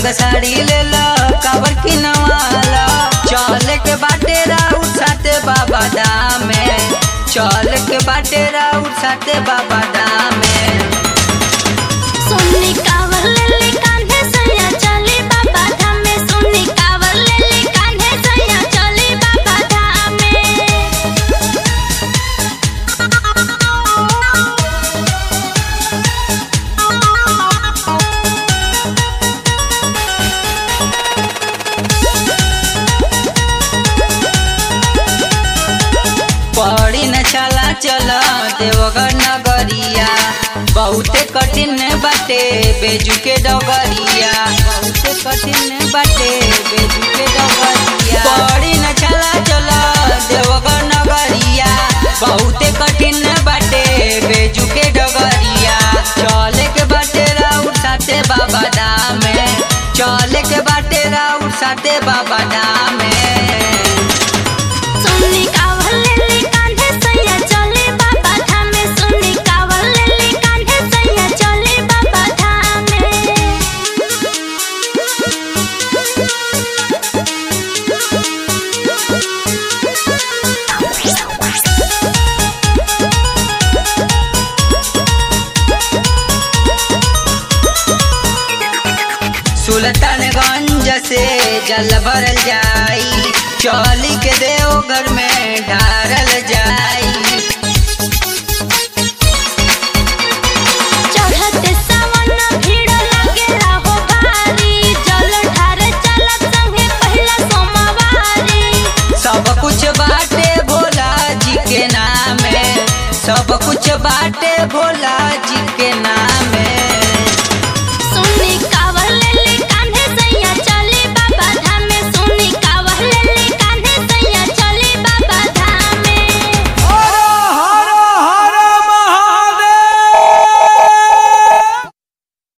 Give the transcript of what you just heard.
के साड़ी ले लो कावर की नवाला चल के बाटे राउर साथे बाबा दामे चल के बाटे राउर साथे बाबा दामे सोनी कावर लेली कान्हे सैया चली बाबा धाम में सोनी कावर लेली कान्हे सैया चली बाबा धाम में पड़ी न चला चल देवघर नगरिया बहुते कठिन बाटे बेजू के डगरिया बहुते कठिन बाटे बेजू के डगरिया पड़ी न चला चल देवघर नगरिया बहुते कठिन बाटे बेजू के डगरिया चले के बाटे राउर साथे बाबा दामे चले के बाटे राउर साथे बाबा दामे सोनी कावर लेली कान्हे सैया चली बाबा धाम में सोनी कावर लेली कान्हे सैया चली बाबा धाम सुल्तानगंज से जल भरल जाई चौली के देवघर में ढारल जाई चढ़ते सावन भीड़ लागेला हो भारी जल ढारे चलत संगे पहिला सोमवारी सब कुछ बाटे भोला जी के नामे सब कुछ बाटे भोला जी